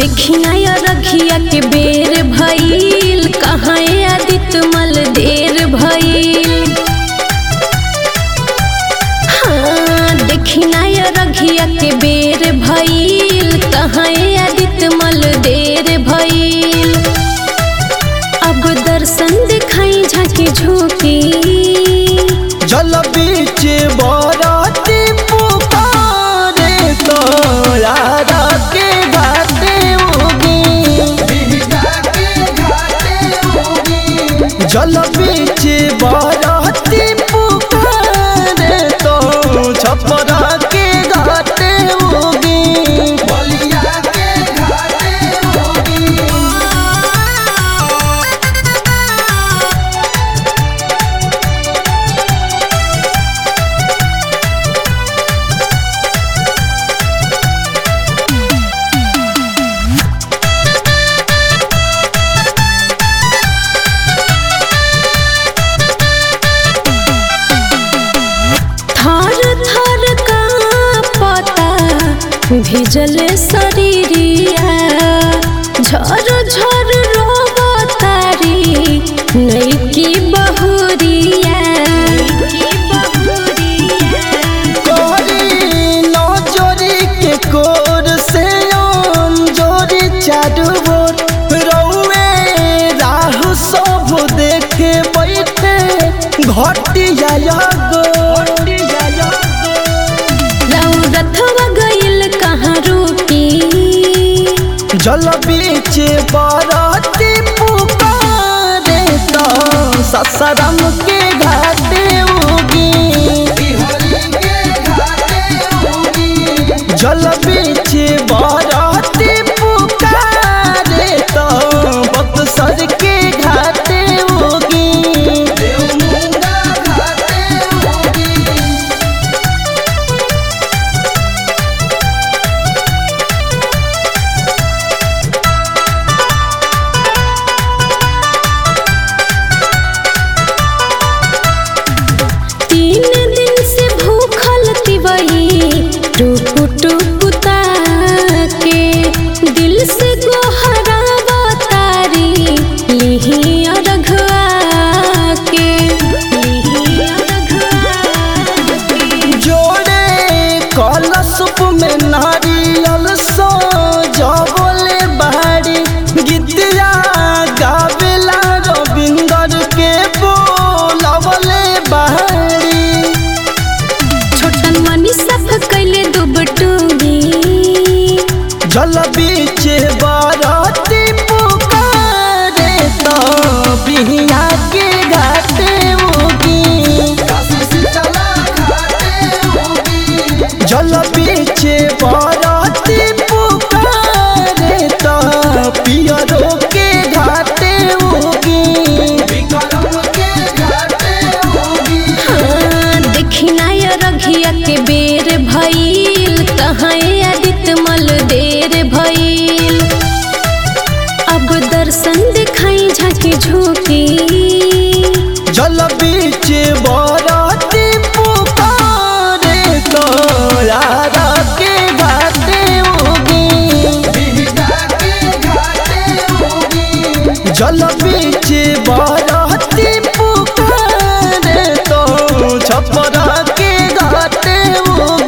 देखिया या रखिया के बेर भइल कहाँ आदित मल देर भइल हाँ देखिया या रखिया के बेर भइल कहाँ आदित मल देर भइल अब दर्शन दिखाई झांकी झोंकी जल बीच बरती पुकारे तोरा के घाटे उगी जल बीच बरती पुकारे तो छपरा के घाटे उगी थर थर का पता भिजल शरीरिया झर झर रोबतारी नैकी बहुरिया कोरी नजरी के कोर से जोरी चारू बोर रौए राहु सब देखे बैठे घटिया गो रथवा गइल कहाँ रुकी जल बीच बरती पुकारे तो ससरम के घाटे उगी जल बीच बरती पुकारे तो बक्सर के घाटे उगी तीन दिन से भूखल तिवही टूप टूप ताके दिल से गोहरावा तारी लिही अरघवा के लिही अरघवा के। जोड़े कलशुप में नारियल सो जबले बाड़ी गीतिया गावेला रविंदर के बोलवले बाड़ी छोटन मनी सब कैले दुबटूगी जल बीच बाराती पुकारे तो बिहिया के घाटे उगी जल बीच बाराती पुकारे तो पियरो के घाटे उगी हाँ, देखिना या रघिया के बेर भइल कहाँ आदित मल देर भइल अब दर्शन दिखाई झांकी झोंकी जल बीच बरती पुकारे तोरा के घाटे उगी जल बीच बरती पुकारे तो छपरा के घाटे उगी